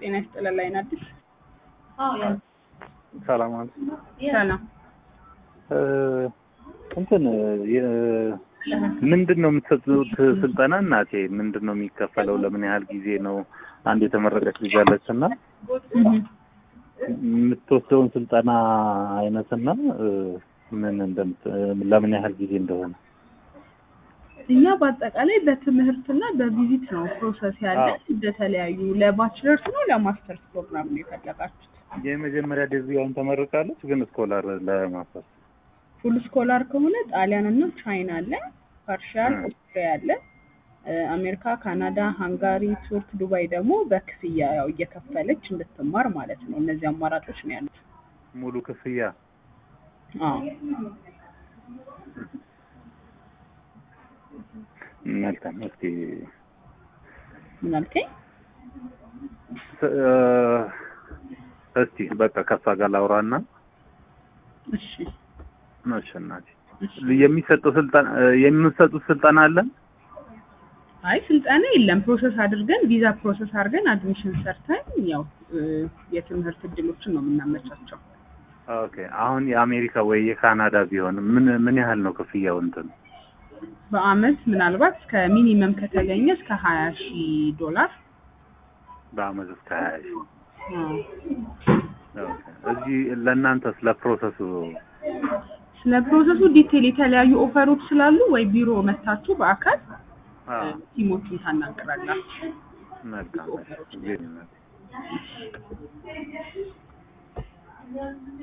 ጤና ይስጥልን ላይን አዲስ ሰላም አለ ሰላም እንትን ምንድን ነው የምትሰጡት ስልጠና? እናቴ ምንድን ነው የሚከፈለው? ለምን ያህል ጊዜ ነው? አንድ የተመረቀች ልጅ አለች እና የምትወስደውን ስልጠና አይነትና ምን እንደምት ለምን ያህል ጊዜ እንደሆነ እኛ በአጠቃላይ በትምህርትና በቪዚት ነው ፕሮሰስ ያለ በተለያዩ ለባችለርስ ነው ለማስተርስ ፕሮግራም ነው የፈለጋችሁት? የመጀመሪያ ዲግሪዋን ተመርቃለች፣ ግን ስኮላር ለማስተርስ ፉል ስኮላር ከሆነ ጣሊያን እና ቻይና አለ፣ ፓርሻል ኦስትሪያ አለ፣ አሜሪካ፣ ካናዳ፣ ሃንጋሪ፣ ቱርክ፣ ዱባይ ደግሞ በክፍያ ያው እየከፈለች እንድትማር ማለት ነው። እነዚህ አማራጮች ነው ያሉት። ሙሉ ክፍያ አዎ መልካም። እስኪ ምን አልከኝ? እስቲ በቃ ከሷ ጋር ላውራና እሺ እሺ እናቴ የሚሰጠው ስልጠና የሚሰጡት ስልጠና አለ? አይ ስልጠና የለም። ፕሮሰስ አድርገን ቪዛ ፕሮሰስ አድርገን አድሚሽን ሰርተን ያው የትምህርት እድሎችን ነው የምናመቻቸው። ኦኬ አሁን የአሜሪካ ወይ የካናዳ ቢሆን ምን ምን ያህል ነው ክፍያው? እንትን በአመት ምናልባት እስከ ሚኒመም ከተገኘ እስከ ሀያ ሺህ ዶላር በአመት እስከ ሀያ ሺህ እዚህ ለእናንተ ስለ ፕሮሰሱ ስለ ፕሮሰሱ ዲቴል የተለያዩ ኦፈሮች ስላሉ ወይ ቢሮ መታችሁ በአካል ቲሞቹን ታናገራላችሁ። መልካም